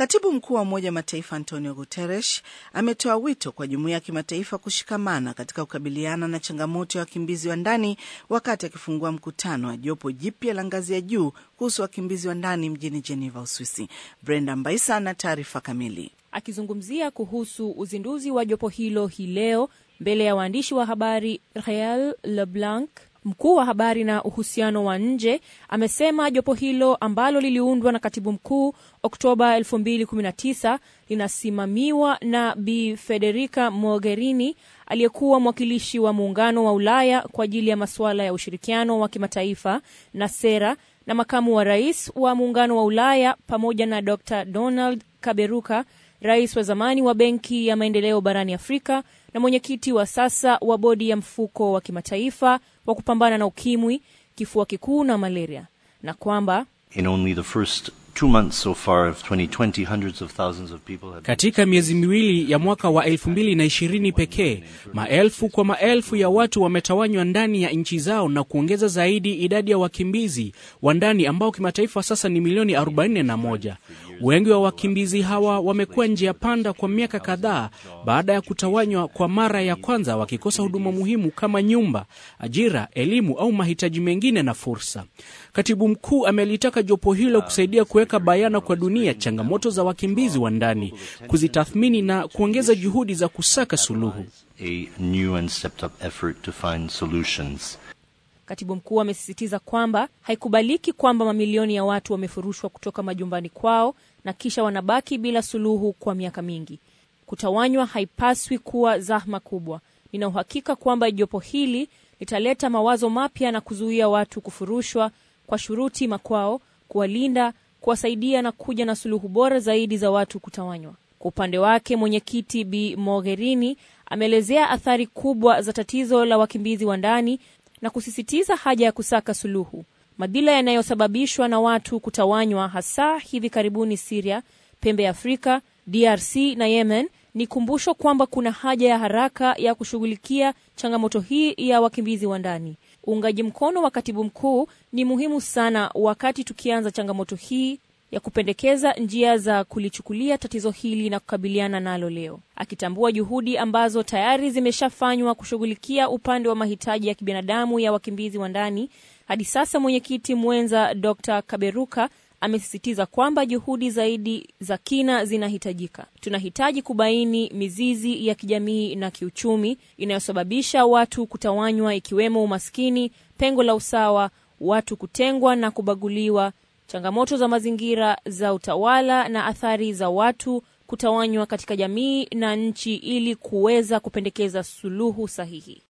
Katibu mkuu wa Umoja wa Mataifa Antonio Guterres ametoa wito kwa jumuiya ya kimataifa kushikamana katika kukabiliana na changamoto ya wakimbizi wa ndani wakati akifungua mkutano wa jopo jipya la ngazi ya juu kuhusu wakimbizi wa ndani mjini Geneva, Uswisi. Brenda Mbaisa na taarifa kamili. Akizungumzia kuhusu uzinduzi wa jopo hilo hii leo mbele ya waandishi wa habari, Rael Leblanc mkuu wa habari na uhusiano wa nje amesema jopo hilo ambalo liliundwa na katibu mkuu Oktoba 2019 linasimamiwa na Bi Federica Mogherini aliyekuwa mwakilishi wa Muungano wa Ulaya kwa ajili ya masuala ya ushirikiano wa kimataifa na sera na makamu wa rais wa Muungano wa Ulaya pamoja na Dr Donald Kaberuka, rais wa zamani wa Benki ya Maendeleo barani Afrika na mwenyekiti wa sasa wa bodi ya mfuko wa kimataifa wa kupambana na ukimwi, kifua kikuu na malaria, na kwamba In only the first two months so far of 2020, hundreds of thousands of people have... Katika miezi miwili ya mwaka wa 2020 pekee, maelfu kwa maelfu ya watu wametawanywa ndani ya nchi zao na kuongeza zaidi idadi ya wakimbizi wa ndani ambao kimataifa sasa ni milioni 41. Wengi wa wakimbizi hawa wamekuwa njia panda kwa miaka kadhaa baada ya kutawanywa kwa mara ya kwanza, wakikosa huduma muhimu kama nyumba, ajira, elimu au mahitaji mengine na fursa. Katibu mkuu amelitaka jopo hilo kusaidia kuweka bayana kwa dunia changamoto za wakimbizi wa ndani, kuzitathmini na kuongeza juhudi za kusaka suluhu. A new and stepped up effort to find solutions. Katibu mkuu amesisitiza kwamba haikubaliki kwamba mamilioni ya watu wamefurushwa kutoka majumbani kwao na kisha wanabaki bila suluhu kwa miaka mingi. Kutawanywa haipaswi kuwa zahma kubwa. Nina uhakika kwamba jopo hili litaleta mawazo mapya na kuzuia watu kufurushwa kwa shuruti makwao, kuwalinda, kuwasaidia na kuja na suluhu bora zaidi za watu kutawanywa. Kwa upande wake, mwenyekiti Bi Mogherini ameelezea athari kubwa za tatizo la wakimbizi wa ndani na kusisitiza haja ya kusaka suluhu. Madhila yanayosababishwa na watu kutawanywa, hasa hivi karibuni Siria, pembe ya Afrika, DRC na Yemen, ni kumbusho kwamba kuna haja ya haraka ya kushughulikia changamoto hii ya wakimbizi wa ndani. Uungaji mkono wa katibu mkuu ni muhimu sana wakati tukianza changamoto hii ya kupendekeza njia za kulichukulia tatizo hili na kukabiliana nalo leo, akitambua juhudi ambazo tayari zimeshafanywa kushughulikia upande wa mahitaji ya kibinadamu ya wakimbizi wa ndani. Hadi sasa mwenyekiti mwenza Dr. Kaberuka amesisitiza kwamba juhudi zaidi za kina zinahitajika. Tunahitaji kubaini mizizi ya kijamii na kiuchumi inayosababisha watu kutawanywa, ikiwemo umaskini, pengo la usawa, watu kutengwa na kubaguliwa, changamoto za mazingira, za utawala na athari za watu kutawanywa katika jamii na nchi, ili kuweza kupendekeza suluhu sahihi.